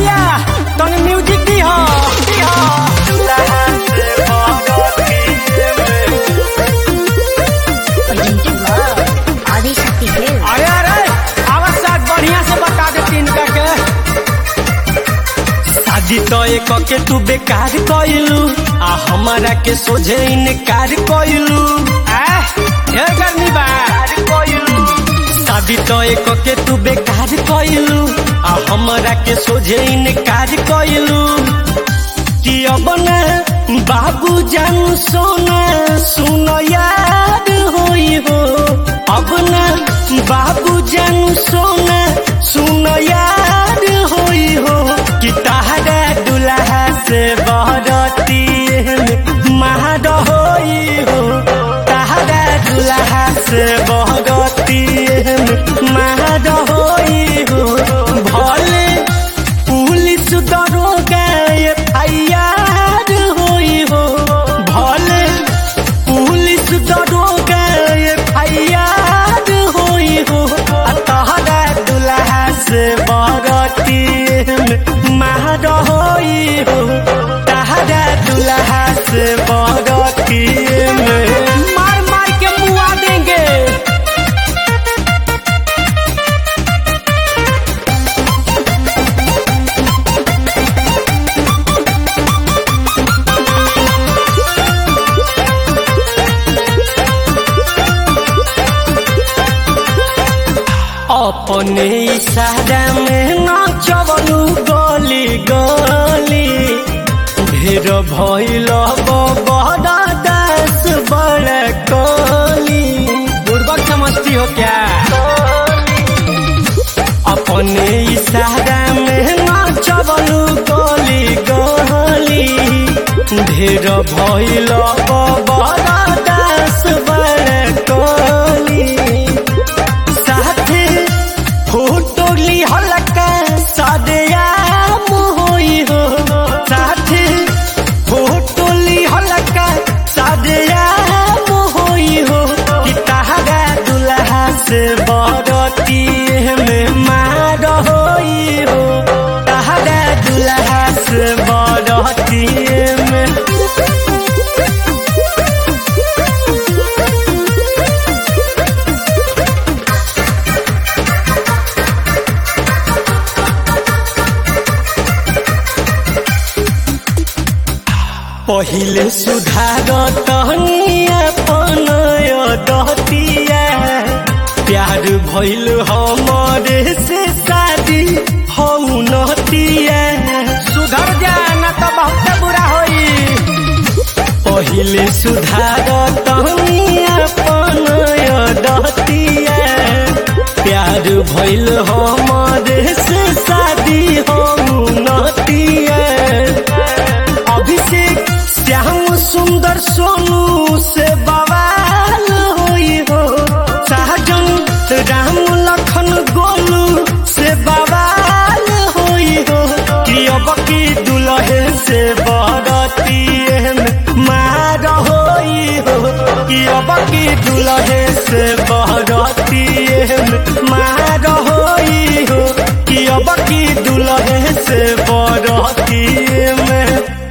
भैया तनी म्यूजिक दी हो दी हो presented by Adishakti Film. अरे अरे आवाज साथ बढ़िया से बता दे तीन का के शादी तो एक के तू बेकार कइलू आ हमारा के सोझे इनकार कइलू आ ढेर गर्मी बा शादी तो एक के तू बेकार कइलू आ हमारा के सोझे इनकार कइलू कि अब ना बाबू जान सोना सुन याद होई हो अब ना बाबू जान सोना सुन याद होई हो कि तहरा दुल्हा से बहरती महाड होई हो तहरा दुल्हा से बहरती महाड होई हो भले पुलिस दरोगा एफआईआर होई हो भले पुलिस दरोगा एफआईआर होई हो आ तहरा दुल्हा से बरती मार होई हो तहरा दुल्हा से बरती मार मार के मुआ देंगे अपने इशारा में नाचवलू गली गली ढेर भइल बड़ा दास बड़ा कली बुड़बक समझती हो क्या अपने इशारा में नाचवलू गली गली ढेर भइल बड़ा दास बड़ा कली साथे फोटो ली हलका सदयाम होई हो साथे फोटो ली हलका सदयाम होई हो कि तहरा दुल्हा से बरती में मार होई हो तहरा दुल्हा से बरती में पहिले सुधार तहनी अपन दहतिया प्यार भइल हमरे से शादी हऊ नहतिया सुधर जा ना तो बहुत बुरा होई पहिले सुधार तहनी अपन दहतिया प्यार भइल हमरे से शादी हऊ नहतिया अभिषेक श्याम सुंदर सोनू से बवाल होई हो सहजन राम लखन गोलू से बवाल होई हो कि अब की दुल्हे से बरती मार होई हो कि अब की दुल्हे से बरती मार होई हो कि अब की दुल्हे से बरती में